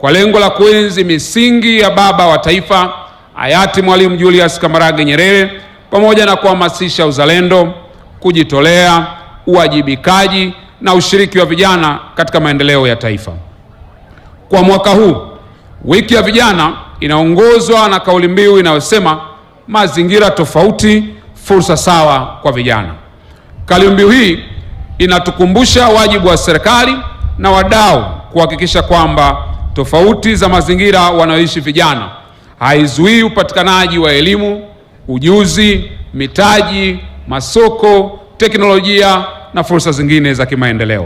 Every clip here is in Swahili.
kwa lengo la kuenzi misingi ya baba wa taifa hayati Mwalimu Julius Kambarage Nyerere pamoja na kuhamasisha uzalendo, kujitolea, uwajibikaji na ushiriki wa vijana katika maendeleo ya taifa. Kwa mwaka huu, wiki ya vijana inaongozwa na kauli mbiu inayosema mazingira tofauti, fursa sawa kwa vijana. Kauli mbiu hii inatukumbusha wajibu wa serikali na wadau kuhakikisha kwamba tofauti za mazingira wanayoishi vijana haizuii upatikanaji wa elimu, ujuzi, mitaji, masoko, teknolojia na fursa zingine za kimaendeleo.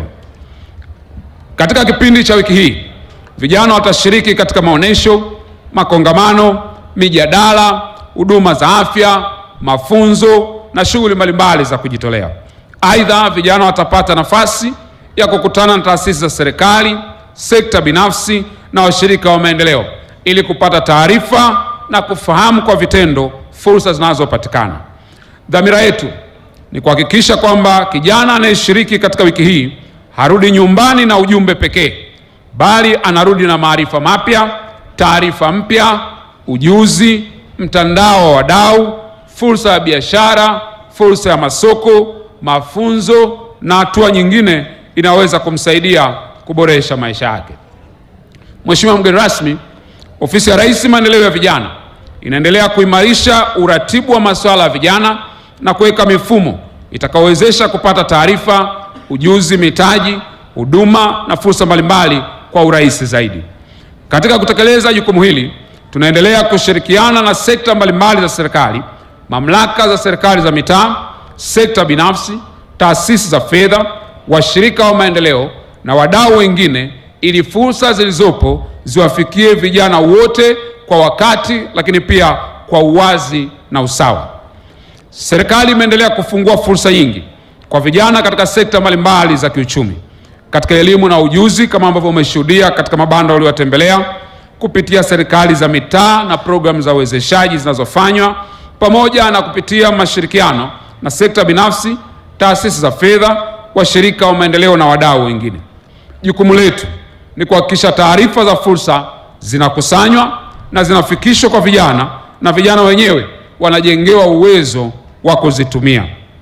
Katika kipindi cha wiki hii, vijana watashiriki katika maonyesho, makongamano, mijadala, huduma za afya, mafunzo na shughuli mbalimbali za kujitolea. Aidha, vijana watapata nafasi ya kukutana na taasisi za serikali, sekta binafsi na washirika wa maendeleo ili kupata taarifa na kufahamu kwa vitendo fursa zinazopatikana. Dhamira yetu ni kuhakikisha kwamba kijana anayeshiriki katika wiki hii harudi nyumbani na ujumbe pekee, bali anarudi na maarifa mapya, taarifa mpya, ujuzi, mtandao wa wadau, fursa ya biashara, fursa ya masoko, mafunzo na hatua nyingine inaweza kumsaidia kuboresha maisha yake. Mheshimiwa mgeni rasmi, Ofisi ya Rais Maendeleo ya Vijana inaendelea kuimarisha uratibu wa masuala ya vijana na kuweka mifumo itakayowezesha kupata taarifa, ujuzi, mitaji, huduma na fursa mbalimbali kwa urahisi zaidi. Katika kutekeleza jukumu hili, tunaendelea kushirikiana na sekta mbalimbali za serikali, mamlaka za serikali za mitaa, sekta binafsi, taasisi za fedha, washirika wa maendeleo na wadau wengine ili fursa zilizopo ziwafikie vijana wote kwa wakati, lakini pia kwa uwazi na usawa. Serikali imeendelea kufungua fursa nyingi kwa vijana katika sekta mbalimbali za kiuchumi, katika elimu na ujuzi, kama ambavyo umeshuhudia katika mabanda uliowatembelea, kupitia serikali za mitaa na programu za uwezeshaji zinazofanywa, pamoja na kupitia mashirikiano na sekta binafsi, taasisi za fedha, washirika wa maendeleo na wadau wengine. Jukumu letu ni kuhakikisha taarifa za fursa zinakusanywa na zinafikishwa kwa vijana na vijana wenyewe wanajengewa uwezo wa kuzitumia.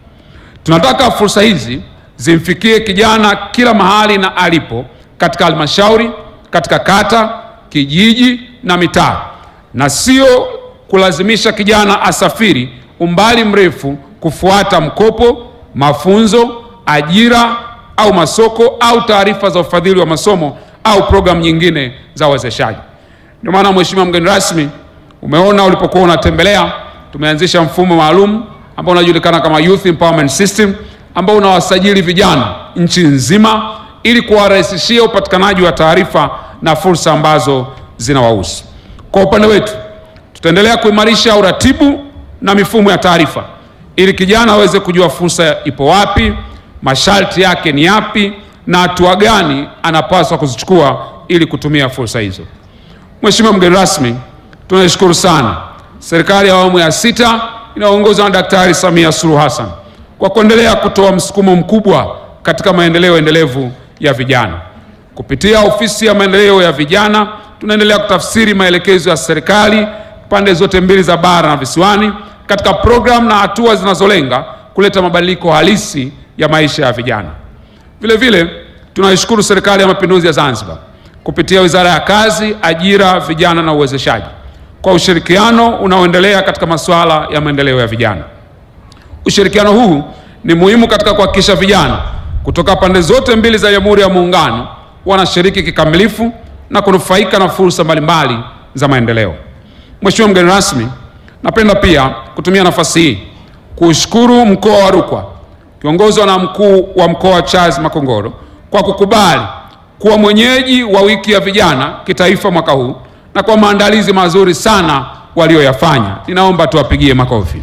Tunataka fursa hizi zimfikie kijana kila mahali na alipo, katika halmashauri, katika kata, kijiji na mitaa, na sio kulazimisha kijana asafiri umbali mrefu kufuata mkopo, mafunzo, ajira au masoko au taarifa za ufadhili wa masomo au programu nyingine za uwezeshaji. Ndio maana Mheshimiwa mgeni rasmi, umeona ulipokuwa unatembelea, tumeanzisha mfumo maalum ambao unajulikana kama Youth Empowerment System ambao unawasajili vijana nchi nzima ili kuwarahisishia upatikanaji wa taarifa na fursa ambazo zinawahusu. Kwa upande wetu, tutaendelea kuimarisha uratibu na mifumo ya taarifa ili kijana aweze kujua fursa ipo wapi, masharti yake ni yapi na hatua gani anapaswa kuzichukua ili kutumia fursa hizo. Mheshimiwa mgeni rasmi, tunashukuru sana serikali ya awamu ya sita inayoongozwa na Daktari Samia Suluhu Hassan kwa kuendelea kutoa msukumo mkubwa katika maendeleo endelevu ya vijana. Kupitia ofisi ya maendeleo ya vijana, tunaendelea kutafsiri maelekezo ya serikali pande zote mbili za bara na visiwani katika programu na hatua zinazolenga kuleta mabadiliko halisi ya maisha ya vijana. Vile vile tunaishukuru Serikali ya Mapinduzi ya Zanzibar kupitia Wizara ya Kazi, Ajira, Vijana na Uwezeshaji kwa ushirikiano unaoendelea katika masuala ya maendeleo ya vijana. Ushirikiano huu ni muhimu katika kuhakikisha vijana kutoka pande zote mbili za Jamhuri ya Muungano wanashiriki kikamilifu na kunufaika na fursa mbalimbali za maendeleo. Mheshimiwa mgeni rasmi, napenda pia kutumia nafasi hii kuushukuru mkoa wa Rukwa kiongozwa na mkuu wa mkoa Charles Makongoro kwa kukubali kuwa mwenyeji wa wiki ya vijana kitaifa mwaka huu na kwa maandalizi mazuri sana walioyafanya. Ninaomba tuwapigie makofi.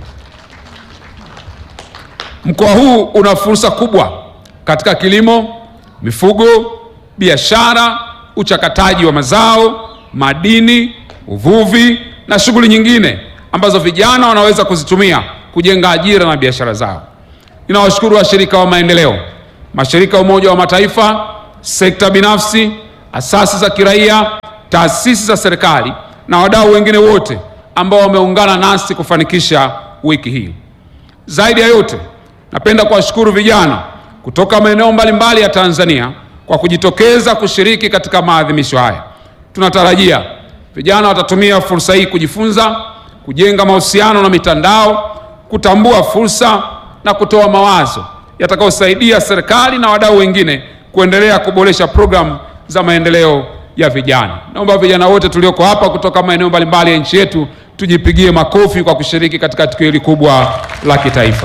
Mkoa huu una fursa kubwa katika kilimo, mifugo, biashara, uchakataji wa mazao, madini, uvuvi na shughuli nyingine ambazo vijana wanaweza kuzitumia kujenga ajira na biashara zao. Ninawashukuru washirika wa maendeleo, mashirika ya Umoja wa Mataifa, sekta binafsi, asasi za kiraia, taasisi za serikali na wadau wengine wote ambao wameungana nasi kufanikisha wiki hii. Zaidi ya yote, napenda kuwashukuru vijana kutoka maeneo mbalimbali ya Tanzania kwa kujitokeza kushiriki katika maadhimisho haya. Tunatarajia vijana watatumia fursa hii kujifunza, kujenga mahusiano na mitandao, kutambua fursa na kutoa mawazo yatakayosaidia serikali na wadau wengine kuendelea kuboresha programu za maendeleo ya vijana. Naomba vijana wote tulioko hapa kutoka maeneo mbalimbali ya nchi yetu tujipigie makofi kwa kushiriki katika tukio hili kubwa la kitaifa.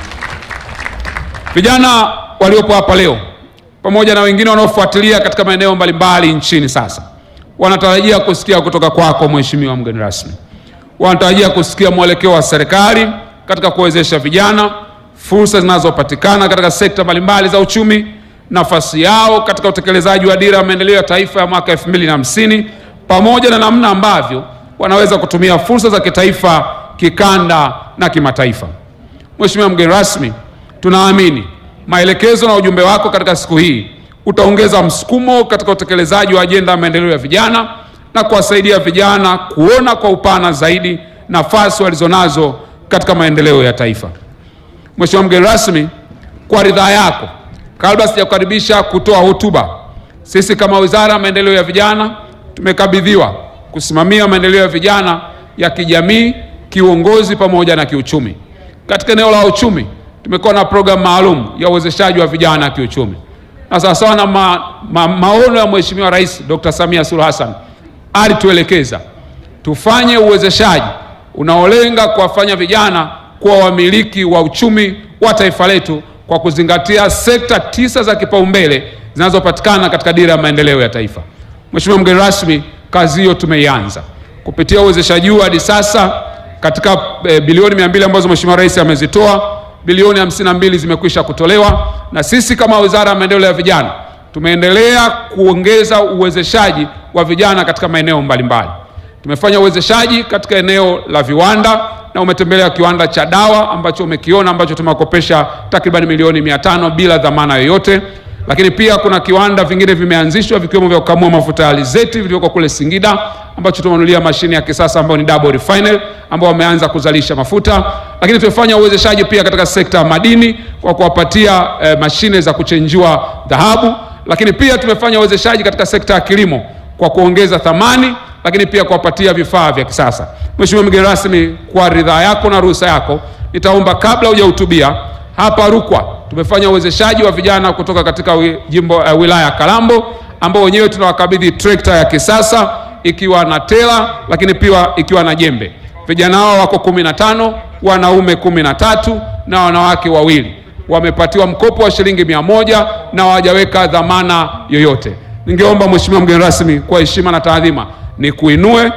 Vijana waliopo hapa leo pamoja na wengine wanaofuatilia katika maeneo mbalimbali nchini sasa wanatarajia kusikia kutoka kwako Mheshimiwa mgeni rasmi. Wanatarajia kusikia mwelekeo wa serikali katika kuwezesha vijana, fursa zinazopatikana katika sekta mbalimbali za uchumi, nafasi yao katika utekelezaji wa dira ya maendeleo ya taifa ya mwaka 2050 pamoja na namna ambavyo wanaweza kutumia fursa za kitaifa, kikanda na kimataifa. Mheshimiwa mgeni rasmi, tunaamini maelekezo na ujumbe wako katika siku hii utaongeza msukumo katika utekelezaji wa ajenda ya maendeleo ya vijana na kuwasaidia vijana kuona kwa upana zaidi nafasi walizonazo katika maendeleo ya taifa. Mheshimiwa mgeni rasmi, kwa ridhaa yako, kabla sijakukaribisha kutoa hotuba, sisi kama Wizara ya Maendeleo ya Vijana tumekabidhiwa kusimamia maendeleo ya vijana ya kijamii, kiuongozi pamoja na kiuchumi. Katika eneo la uchumi tumekuwa na programu maalum ya uwezeshaji wa vijana kiuchumi, na sawasawa na ma, ma, maono ya Mheshimiwa Rais Dr. Samia Suluhu Hassan alituelekeza tufanye uwezeshaji unaolenga kuwafanya vijana kuwa wamiliki wa uchumi wa taifa letu kwa kuzingatia sekta tisa za kipaumbele zinazopatikana katika dira ya maendeleo ya taifa. Mheshimiwa mgeni rasmi, kazi hiyo tumeianza kupitia uwezeshaji huu hadi sasa katika e, bilioni mia mbili ambazo Mheshimiwa Rais amezitoa, bilioni hamsini na mbili zimekwisha kutolewa, na sisi kama Wizara ya Maendeleo ya Vijana tumeendelea kuongeza uwezeshaji wa vijana katika maeneo mbalimbali. Tumefanya uwezeshaji katika eneo la viwanda na umetembelea kiwanda cha dawa ambacho umekiona ambacho tumewakopesha takriban milioni mia tano bila dhamana yoyote, lakini pia kuna kiwanda vingine vimeanzishwa vikiwemo vya kukamua mafuta ya alizeti vilivyoko kule Singida ambacho tumenunulia mashine ya kisasa ambayo ni double refinery ambao wameanza kuzalisha mafuta, lakini tumefanya uwezeshaji pia katika sekta ya madini kwa kuwapatia eh, mashine za kuchenjua dhahabu, lakini pia tumefanya uwezeshaji katika sekta ya kilimo kwa kuongeza thamani lakini pia kuwapatia vifaa vya kisasa. Mheshimiwa mgeni rasmi, kwa ridhaa yako na ruhusa yako, nitaomba kabla hujahutubia hapa Rukwa tumefanya uwezeshaji wa vijana kutoka katika jimbo uh, wilaya ya Kalambo ambao wenyewe tunawakabidhi trekta ya kisasa ikiwa na tela, lakini pia ikiwa na jembe. Vijana hao wako kumi na tano, wanaume kumi na tatu na wanawake wawili, wamepatiwa mkopo wa shilingi mia moja na hawajaweka dhamana yoyote. Ningeomba Mheshimiwa mgeni rasmi, kwa heshima na taadhima ni kuinue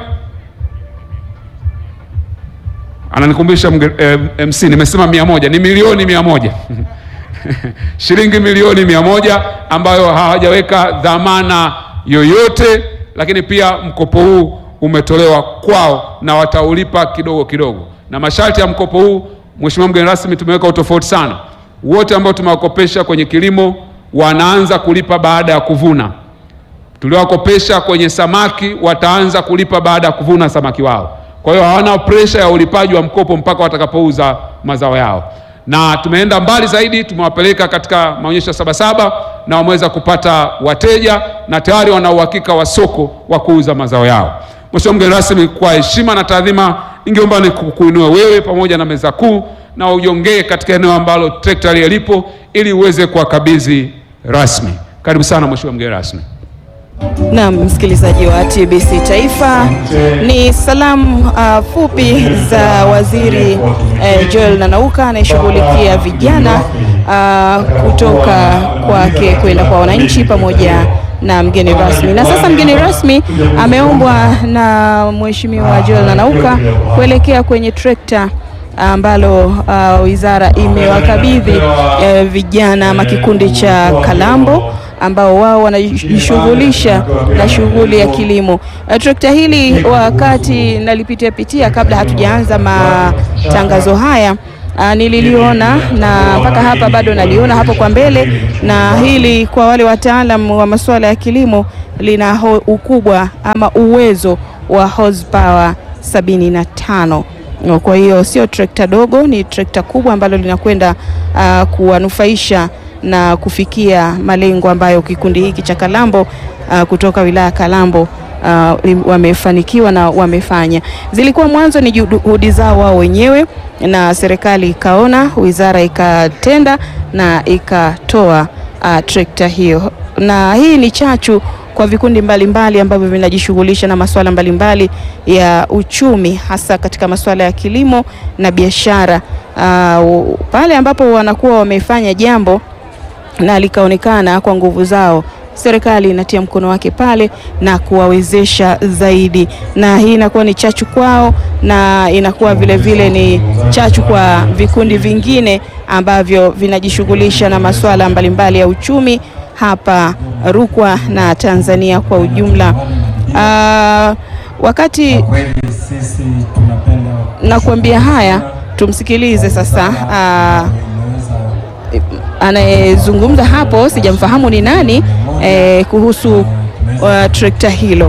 ananikumbusha eh, MC nimesema mia moja ni milioni mia moja shilingi milioni mia moja ambayo hawajaweka dhamana yoyote, lakini pia mkopo huu umetolewa kwao na wataulipa kidogo kidogo, na masharti ya mkopo huu Mheshimiwa mgeni rasmi, tumeweka utofauti sana. Wote ambao tumewakopesha kwenye kilimo wanaanza kulipa baada ya kuvuna tuliowakopesha kwenye samaki wataanza kulipa baada ya kuvuna samaki wao. Kwa hiyo hawana presha ya ulipaji wa mkopo mpaka watakapouza mazao yao, na tumeenda mbali zaidi, tumewapeleka katika maonyesho ya Sabasaba na wameweza kupata wateja na tayari wana uhakika wa soko wa kuuza mazao yao. Mheshimiwa mgeni rasmi, kwa heshima na taadhima, ningeomba nikuinue wewe pamoja na meza kuu na ujongee katika eneo ambalo trekta lipo ili uweze kuwakabidhi rasmi. Karibu sana Mheshimiwa mgeni rasmi. Naam, msikilizaji wa TBC Taifa, ni salamu uh, fupi za Waziri uh, Joel Nanauka anayeshughulikia vijana uh, kutoka kwake kwenda kwa wananchi pamoja na mgeni rasmi. Na sasa mgeni rasmi ameombwa na Mheshimiwa Joel Nanauka kuelekea kwenye trekta ambalo uh, wizara imewakabidhi uh, vijana ama kikundi cha Kalambo ambao wao wanajishughulisha na shughuli ya kilimo. Uh, trekta hili wakati nalipitia pitia kabla hatujaanza matangazo haya uh, nililiona na mpaka hapa bado naliona hapo kwa mbele, na hili kwa wale wataalam wa masuala ya kilimo lina ho, ukubwa ama uwezo wa horsepower sabini na tano. Kwa hiyo sio trekta dogo, ni trekta kubwa ambalo linakwenda uh, kuwanufaisha na kufikia malengo ambayo kikundi hiki cha Kalambo uh, kutoka wilaya Kalambo uh, wamefanikiwa na wamefanya. Zilikuwa mwanzo ni juhudi zao wao wenyewe, na serikali ikaona, wizara ikatenda na ikatoa uh, trekta hiyo, na hii ni chachu kwa vikundi mbalimbali ambavyo vinajishughulisha na masuala mbalimbali ya uchumi hasa katika masuala ya kilimo na biashara. Uh, pale ambapo wanakuwa wamefanya jambo na likaonekana kwa nguvu zao, serikali inatia mkono wake pale na kuwawezesha zaidi, na hii inakuwa ni chachu kwao na inakuwa vile vile ni chachu kwa vikundi vingine ambavyo vinajishughulisha na masuala mbalimbali ya uchumi hapa Rukwa na Tanzania kwa ujumla. Uh, wakati nakuambia haya, tumsikilize sasa uh, anayezungumza hapo, sijamfahamu ni nani eh, kuhusu uh, trekta hilo.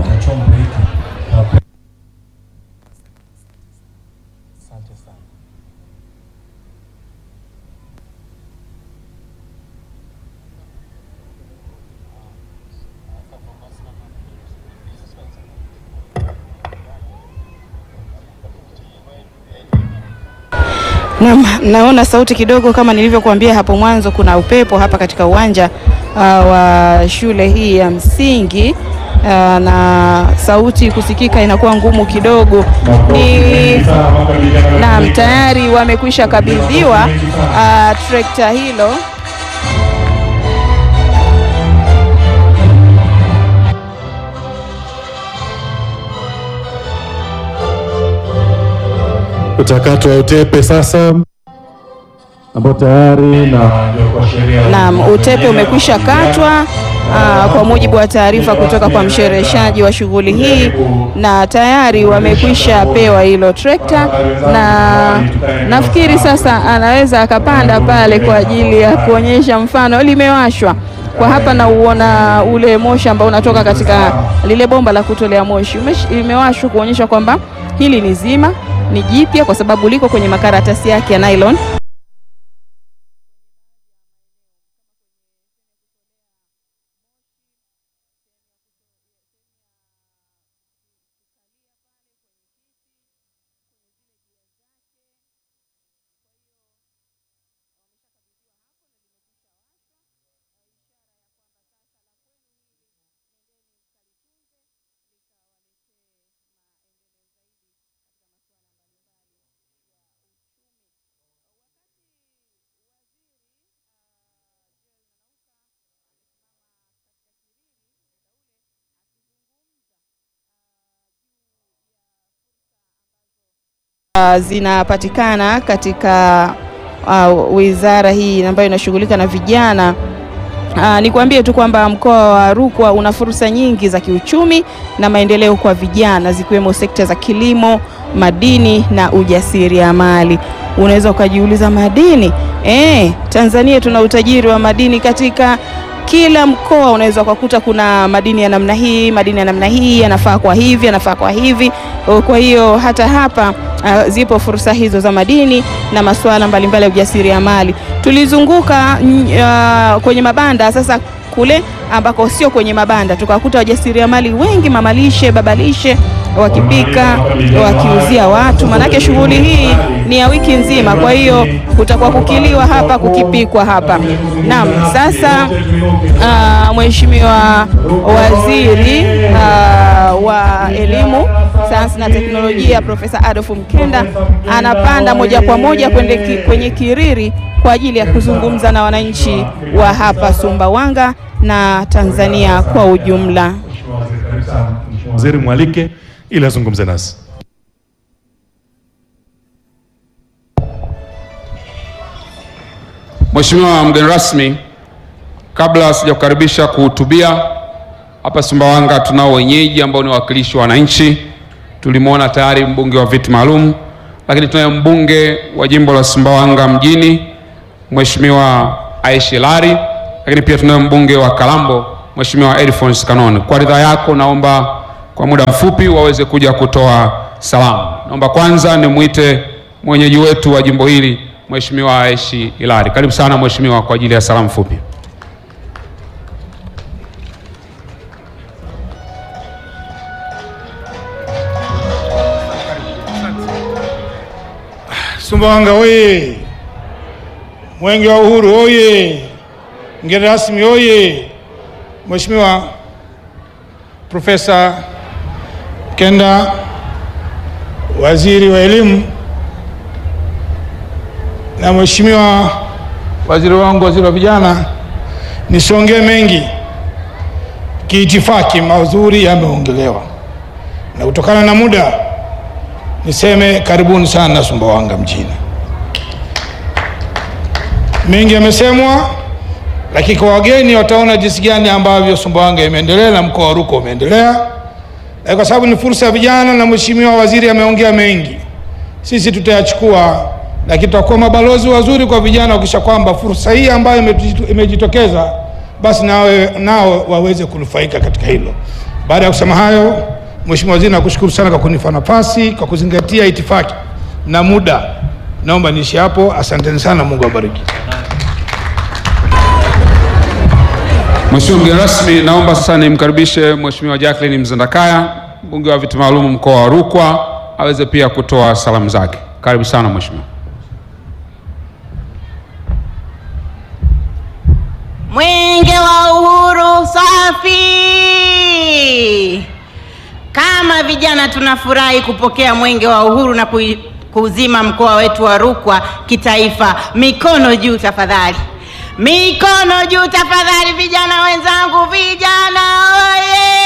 Na, naona sauti kidogo kama nilivyokuambia hapo mwanzo, kuna upepo hapa katika uwanja uh, wa shule hii ya msingi uh, na sauti kusikika inakuwa ngumu kidogo. Ni naam, tayari wamekwisha kabidhiwa uh, trekta hilo Utakato wa utepe sasa ambao tayari na Naam, utepe umekwisha katwa aa, kwa mujibu wa taarifa kutoka kwa mshereheshaji wa shughuli hii, na tayari wamekwisha pewa hilo trekta, na nafikiri sasa anaweza akapanda pale kwa ajili ya kuonyesha mfano. Limewashwa kwa hapa na uona ule moshi ambao unatoka katika lile bomba la kutolea moshi limewashwa kuonyesha kwamba hili ni zima, ni jipya kwa sababu liko kwenye makaratasi yake ya nylon. Uh, zinapatikana katika uh, wizara hii ambayo inashughulika na vijana. Uh, nikwambie tu kwamba mkoa wa Rukwa una fursa nyingi za kiuchumi na maendeleo kwa vijana zikiwemo sekta za kilimo, madini na ujasiriamali. Unaweza ukajiuliza madini? Eh, Tanzania tuna utajiri wa madini katika kila mkoa unaweza ukakuta kuna madini ya namna hii, madini ya namna hii yanafaa kwa hivi, yanafaa kwa hivi. Kwa hiyo hata hapa uh, zipo fursa hizo za madini na masuala mbalimbali ya ujasiriamali. Tulizunguka uh, kwenye mabanda sasa kule ambako sio kwenye mabanda, tukakuta wajasiriamali wengi, mamalishe, babalishe wakipika wakiuzia watu, manake shughuli hii ni ya wiki nzima. Kwa hiyo kutakuwa kukiliwa hapa, kukipikwa hapa. Naam, sasa uh, Mheshimiwa Waziri uh, wa Elimu, Sayansi na Teknolojia Profesa Adolf Mkenda anapanda moja kwa moja kwende ki, kwenye kiriri kwa ajili ya kuzungumza na wananchi wa hapa Sumbawanga na Tanzania kwa ujumla. Waziri mwalike ili azungumze nasi. Mheshimiwa mgeni rasmi, kabla sijakukaribisha kuhutubia hapa Sumbawanga, tunao wenyeji ambao ni wawakilishi wa wananchi. Tulimwona tayari mbunge wa viti maalum lakini tunaye mbunge wa jimbo la Sumbawanga mjini Mheshimiwa Aishi Hilary, lakini pia tunaye mbunge wa Kalambo Mheshimiwa Alphonse Kanone. Kwa ridhaa yako, naomba kwa muda mfupi waweze kuja kutoa salamu. Naomba kwanza nimwite mwenyeji wetu wa jimbo hili Mheshimiwa Aishi Hilary. Karibu sana mheshimiwa kwa ajili ya salamu fupi. Sumbawanga oye! Mwenge wa Uhuru oye! Mgeni rasmi oye! Mheshimiwa Profesa Mkenda, waziri wa elimu, na Mheshimiwa waziri wangu, waziri wa vijana, nisiongee mengi, kiitifaki mazuri yameongelewa, na kutokana na muda niseme karibuni sana Sumbawanga mjini. Mengi yamesemwa, lakini kwa wageni wataona jinsi gani ambavyo Sumbawanga imeendelea na mkoa wa Rukwa umeendelea, na kwa sababu ni fursa ya vijana na mheshimiwa waziri ameongea mengi, sisi tutayachukua, lakini tutakuwa mabalozi wazuri kwa vijana, wakisha kwamba fursa hii ambayo imejitu- imejitokeza basi nawe nao waweze kunufaika katika hilo. Baada ya kusema hayo, Mheshimiwa Waziri, nakushukuru sana kwa kunipa nafasi, kwa kuzingatia itifaki na muda. Naomba niishi hapo. Asanteni sana, Mungu awabariki. Mheshimiwa mgeni rasmi, naomba sasa nimkaribishe Mheshimiwa Jacqueline Mzandakaya, mbunge wa viti maalum mkoa wa Rukwa, aweze pia kutoa salamu zake. Karibu sana mheshimiwa. Mwenge wa Uhuru safi! Kama vijana tunafurahi kupokea mwenge wa uhuru na kui- kuuzima mkoa wetu wa Rukwa kitaifa. Mikono juu tafadhali, mikono juu tafadhali, vijana wenzangu, vijana oye!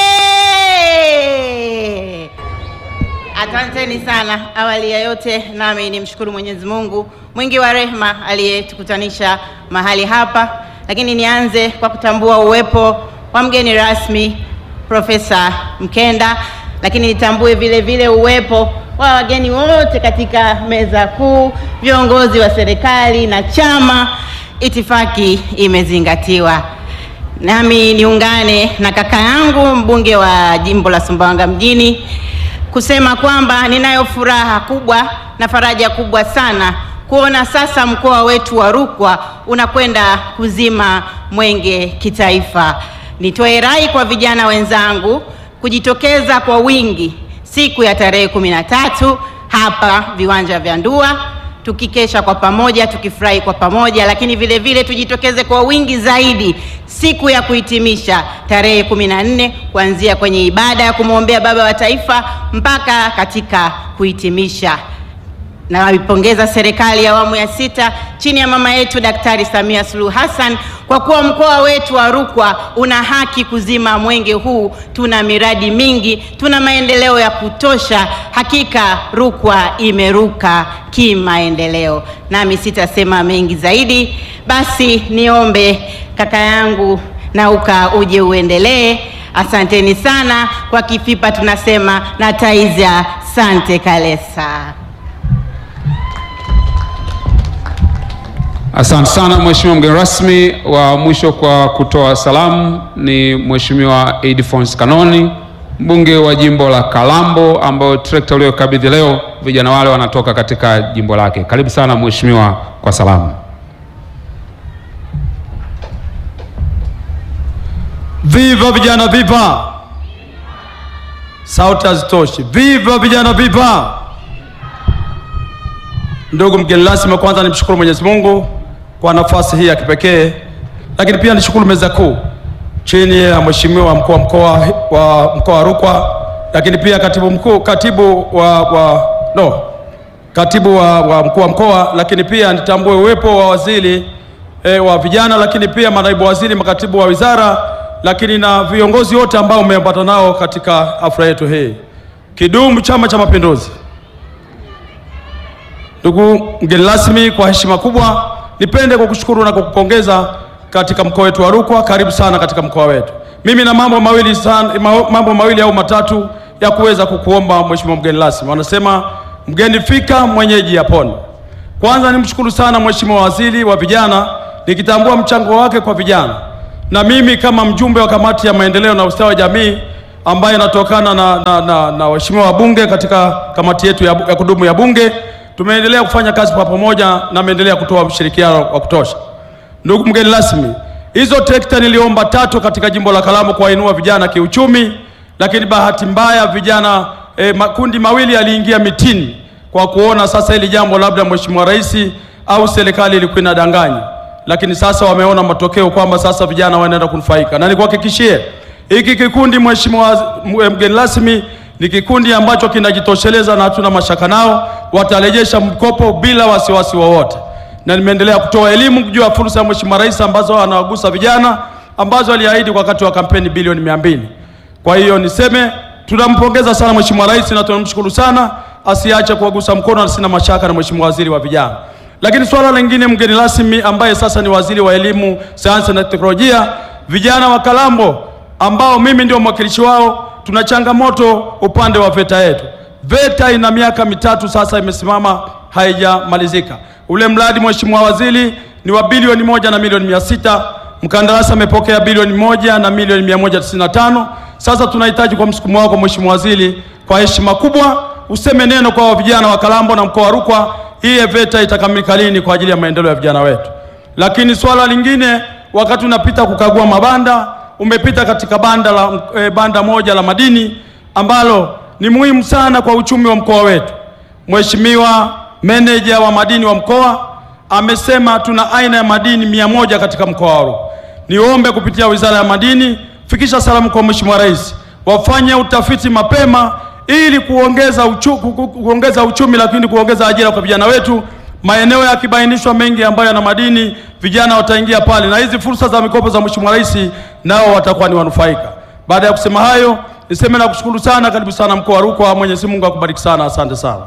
Asanteni sana. Awali ya yote, nami nimshukuru Mwenyezi Mungu mwingi wa rehema aliyetukutanisha mahali hapa, lakini nianze kwa kutambua uwepo wa mgeni rasmi Profesa Mkenda, lakini nitambue vile vile uwepo wa wageni wote katika meza kuu, viongozi wa serikali na chama. Itifaki imezingatiwa. Nami niungane na kaka yangu mbunge wa jimbo la Sumbawanga mjini kusema kwamba ninayo furaha kubwa na faraja kubwa sana kuona sasa mkoa wetu wa Rukwa unakwenda kuzima mwenge kitaifa. Nitoe rai kwa vijana wenzangu kujitokeza kwa wingi siku ya tarehe kumi na tatu hapa viwanja vya Ndua tukikesha kwa pamoja tukifurahi kwa pamoja, lakini vile vile tujitokeze kwa wingi zaidi siku ya kuhitimisha tarehe kumi na nne kuanzia kwenye ibada ya kumwombea baba wa taifa mpaka katika kuhitimisha. Naipongeza serikali ya awamu ya sita chini ya mama yetu Daktari Samia Suluhu Hassan kwa kuwa mkoa wetu wa Rukwa una haki kuzima mwenge huu. Tuna miradi mingi, tuna maendeleo ya kutosha. Hakika Rukwa imeruka kimaendeleo, nami sitasema mengi zaidi. Basi niombe kaka yangu Nauka uje uendelee. Asanteni sana. Kwa Kifipa tunasema na taiza sante kalesa. Asante sana mheshimiwa mgeni rasmi. Wa mwisho kwa kutoa salamu ni mheshimiwa Alphonse Kanoni, mbunge wa jimbo la Kalambo, ambayo trekta uliyokabidhi leo vijana wale wanatoka katika jimbo lake. Karibu sana mheshimiwa kwa salamu. Viva vijana viva! Sauti hazitoshi. Viva vijana viva! Ndugu mgeni rasmi, kwanza nimshukuru Mwenyezi Mungu kwa nafasi hii ya kipekee, lakini pia nishukuru meza kuu chini ya mheshimiwa mkuu wa mkoa wa mkoa wa Rukwa, lakini pia katibu mkuu katibu wa, wa no katibu wa, wa mkuu wa mkoa, lakini pia nitambue uwepo wa waziri e, wa vijana, lakini pia manaibu waziri, makatibu wa wizara, lakini na viongozi wote ambao umeambata nao katika hafla yetu hii. Kidumu Chama cha Mapinduzi! Ndugu mgeni rasmi, kwa heshima kubwa nipende kukushukuru na kukupongeza katika mkoa wetu wa Rukwa. Karibu sana katika mkoa wetu. Mimi na mambo mawili sana, ma- mambo mawili au matatu ya kuweza kukuomba mheshimiwa mgeni rasmi. Wanasema mgeni fika mwenyeji yapone. Kwanza nimshukuru sana Mheshimiwa Waziri wa Vijana, nikitambua mchango wake kwa vijana, na mimi kama mjumbe wa kamati ya maendeleo na ustawi wa jamii ambaye inatokana na, na, na, na waheshimiwa wabunge katika kamati yetu ya, ya kudumu ya Bunge, tumeendelea kufanya kazi kwa pamoja na ameendelea kutoa ushirikiano wa kutosha. Ndugu mgeni rasmi, hizo trekta niliomba tatu katika jimbo la Kalambo kuwainua vijana kiuchumi, lakini bahati mbaya vijana eh, makundi mawili yaliingia mitini kwa kuona sasa hili jambo labda Mheshimiwa Rais au serikali ilikuwa inadanganya, lakini sasa wameona matokeo kwamba sasa vijana wanaenda kunufaika, na nikuhakikishie hiki kikundi Mheshimiwa mgeni rasmi ni kikundi ambacho kinajitosheleza na hatuna mashaka nao, watarejesha mkopo bila wasiwasi wowote na nimeendelea kutoa elimu juu ya fursa ya Mheshimiwa Rais ambazo anawagusa vijana ambazo aliahidi kwa wakati wa kampeni bilioni mia mbili. Kwa hiyo niseme tunampongeza sana Mheshimiwa Rais na tunamshukuru sana, asiache kuwagusa mkono, na sina mashaka na Mheshimiwa Waziri wa Vijana. Lakini swala lingine, mgeni rasmi ambaye sasa ni Waziri wa Elimu, Sayansi na Teknolojia, vijana wa Kalambo ambao mimi ndio mwakilishi wao, tuna changamoto upande wa VETA yetu. VETA ina miaka mitatu sasa imesimama haijamalizika. Ule mradi Mheshimiwa Waziri ni wa bilioni moja na milioni mia sita. Mkandarasi amepokea bilioni moja na milioni mia moja tisini na tano. Sasa tunahitaji kwa msukumo wako Mheshimiwa Waziri, kwa heshima kubwa useme neno kwa vijana wa Kalambo na mkoa wa Rukwa, hii VETA itakamilika lini kwa ajili ya maendeleo ya vijana wetu. Lakini swala lingine, wakati unapita kukagua mabanda, umepita katika banda la eh, banda moja la madini ambalo ni muhimu sana kwa uchumi wa mkoa wetu. Mheshimiwa meneja wa madini wa mkoa amesema tuna aina ya madini mia moja katika mkoa wa Rukwa. Niombe kupitia Wizara ya Madini, fikisha salamu kwa Mheshimiwa Rais, wafanye utafiti mapema ili kuongeza, uchu, ku- ku- kuongeza uchumi, lakini kuongeza ajira kwa vijana wetu. Maeneo yakibainishwa mengi ambayo yana madini, vijana wataingia pale, na hizi fursa za mikopo za Mheshimiwa Rais nao watakuwa ni wanufaika. Baada ya kusema hayo, niseme na kushukuru sana. Karibu sana mkoa wa Rukwa. Mwenyezi Mungu akubariki sana, asante sana.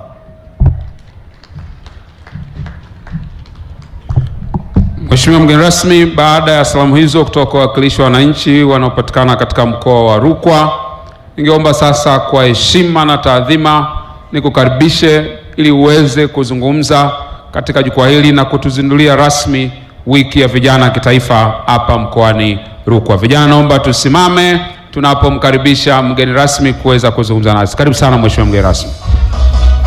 Mheshimiwa mgeni rasmi, baada ya salamu hizo kutoka kwa wawakilishi wa wananchi wanaopatikana katika mkoa wa Rukwa, ningeomba sasa kwa heshima na taadhima nikukaribishe ili uweze kuzungumza katika jukwaa hili na kutuzindulia rasmi wiki ya vijana kitaifa hapa mkoani Rukwa. Vijana, naomba tusimame tunapomkaribisha mgeni rasmi kuweza kuzungumza nasi. Karibu sana Mheshimiwa mgeni rasmi.